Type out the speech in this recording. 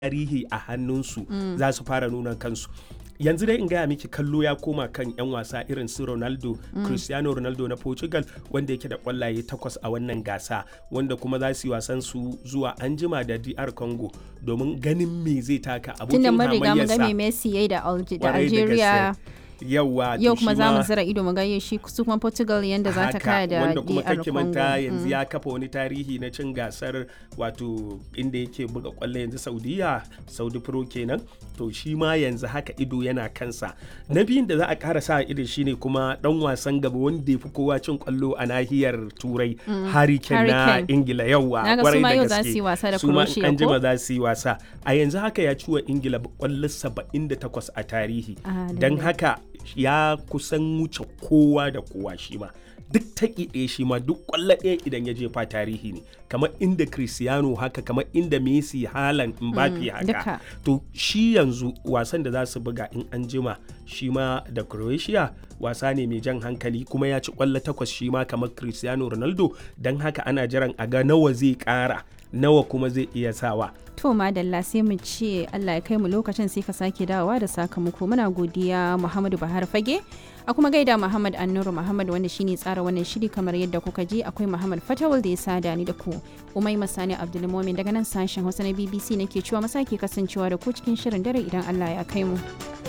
tarihi a hannunsu za su fara nuna kansu yanzu dai in gaya miki kallo ya koma kan 'yan wasa irin su ronaldo cristiano ronaldo na portugal wanda yake da kwallaye takwas a wannan gasa wanda kuma za su yi wasan su zuwa anjima da dr congo domin ganin me zai taka abokin tunda mun riga mun ga me hamayyarsa Messi yayi da Alge- da Kwarai da Algeria gaske. yawa to yau kuma shi za mu ma- zira ido mu ga shi su kuma Portugal yanda za ta haka, kaya da wanda kuma DR kake Congo. manta yanzu Mm. ya kafa wani tarihi na cin gasar wato inda yake buga kwallo yanzu saudiya saudi pro kenan to shi ma yanzu haka ido yana kansa na biyun da za a kara sa ido shine kuma dan wasan gaba wanda ya fi kowa cin kwallo a nahiyar turai harry kane na Harry Kane. ingila yawa Na ga su kwarai ma da yau za gaske. su yi wasa da Su ma in Croatia, an jima ko? za su yi wasa a yanzu haka ya ci wa ingila kwallo 78 a tarihi Ah, don lallai. haka ya kusan wuce kowa da kowa shi ma duk taƙi ɗaya shi ma duk ƙwallo ɗaya idan ya jefa tarihi ne kamar inda cristiano haka kamar inda messi halan mbappe haka duka. to shi yanzu wasan da za su buga in an jima shi ma da croatia wasa ne mai jan hankali kuma ya ci ƙwallo takwas shi ma kamar cristiano ronaldo don haka ana jiran a ga nawa zai ƙara nawa kuma zai iya sawa To madalla sai mu ce Allah ya kai mu lokacin sai ka sake dawowa da sakamako muna godiya Muhammadu Bahar Fage a kuma gaida Muhammad Annuru Muhammad wanda shine tsara wannan shiri kamar yadda kuka ji akwai Muhammad Fatawul da ya sada ni da ku Umai Masani Abdulmumin daga nan sashen Hausa na BBC nake cewa masake kasancewa da ku cikin shirin dare idan Allah ya kai mu.